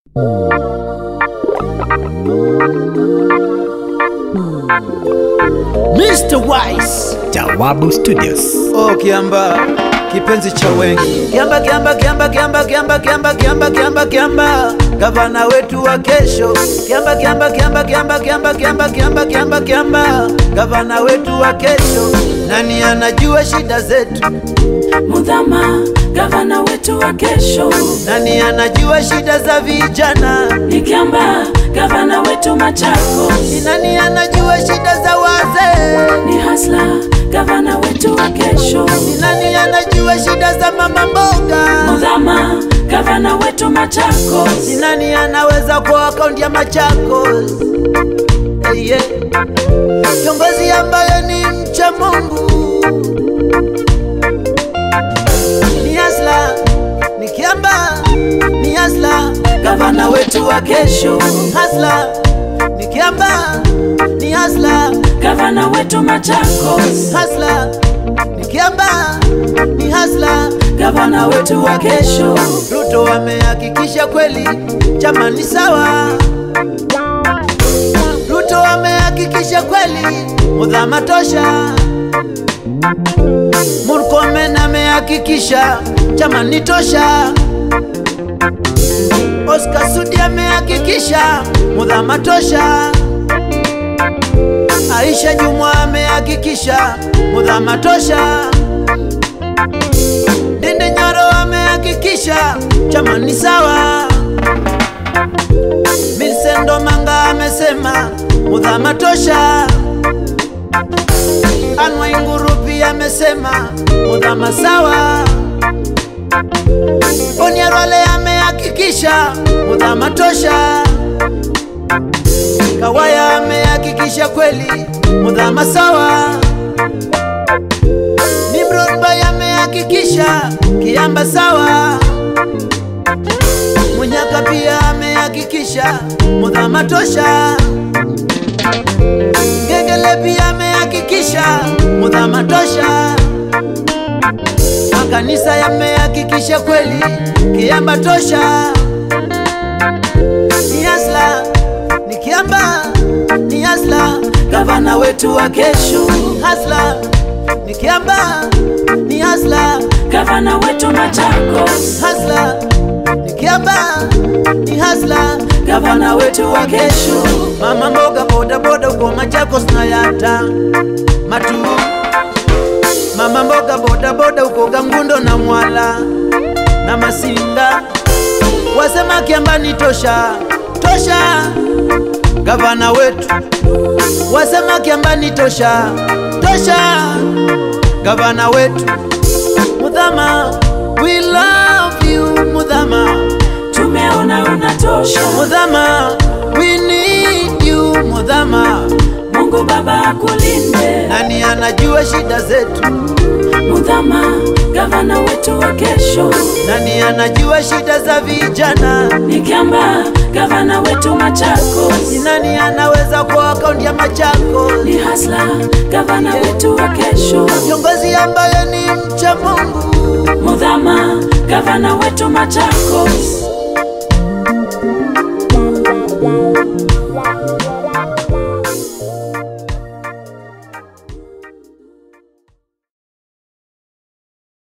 Mr. Wise Jawabu Studios. Oh, Kiamba kipenzi cha wengi Kiamba, Kiamba, Kiamba, Kiamba, Kiamba, Kiamba, Kiamba, Kiamba, Kiamba gavana wetu wa kesho Kiamba, Kiamba, Kiamba, Kiamba, Kiamba, Kiamba, Kiamba, Kiamba, Kiamba gavana wetu wa kesho Nani anajua shida zetu? Mudhama, gavana wetu wa kesho. Nani anajua shida za vijana? Ni Kiamba, gavana wetu Machakos. Ni nani anajua shida za wazee? Ni Hasla, gavana wetu wa kesho. Ni nani anajua shida za mama mboga? Mudhama, gavana wetu Machakos. Ni nani anaweza kwa akaunti ya Machakos? Hey, yeah. Kiongozi ambaye ni mcha Mungu ni Hasla, ni Kiamba, ni Hasla, Gavana wetu wa kesho. Hasla, ni Kiamba, ni Hasla, Gavana wetu Machakos. Hasla, ni Kiamba, ni Hasla, Gavana wetu wa kesho. Ruto amehakikisha kweli chama ni sawa. Ruto amehakikisha kweli mudhama tosha. Murkomen amehakikisha chama ni tosha. Oscar Sudi amehakikisha mudhama tosha. Aisha Jumwa amehakikisha mudhama tosha. Dende Nyoro amehakikisha chama ni sawa. Milsendo Manga amesema mudhama tosha. Anwa Inguru pia amesema mudhama sawa. Onyarwale amehakikisha mudhama tosha. Kawaya amehakikisha kweli mudhama sawa. Nimrod Bay amehakikisha Kiamba sawa. Munyaka pia amehakikisha Mudhama tosha. Ngegele pia amehakikisha Mudhama tosha. Makanisa yamehakikisha kweli Kiamba tosha. Ni Hasla, ni Kiamba, ni Hasla, Gavana wetu wa kesho. Hasla, ni Kiamba, ni Hasla, Gavana wetu Machakos. Hasla, ni Kiamba, ni Hasla, Gavana wetu wa kesho. mama mboga boda boda uko Machakos na yata matu mama mboga boda boda uko Gangundo na Mwala na Masinga wasema Kiamba ni tosha tosha, gavana wetu wasema Kiamba ni tosha tosha, gavana wetu Mudhama, we love you Mudhama. Tumeona unatosha. Mudhama, we need you Mudhama. Mungu Baba akulinde. Nani anajua shida zetu? Mudhama, gavana wetu wa kesho. Nani anajua shida za vijana? Ni Kiamba, gavana wetu Machakos. Ni nani anaweza kwa akaunti ya Machakos? Ni Hasla, gavana wetu wa kesho. Kiongozi ambaye ni mcha Mungu. Mudhama, gavana wetu Machakos.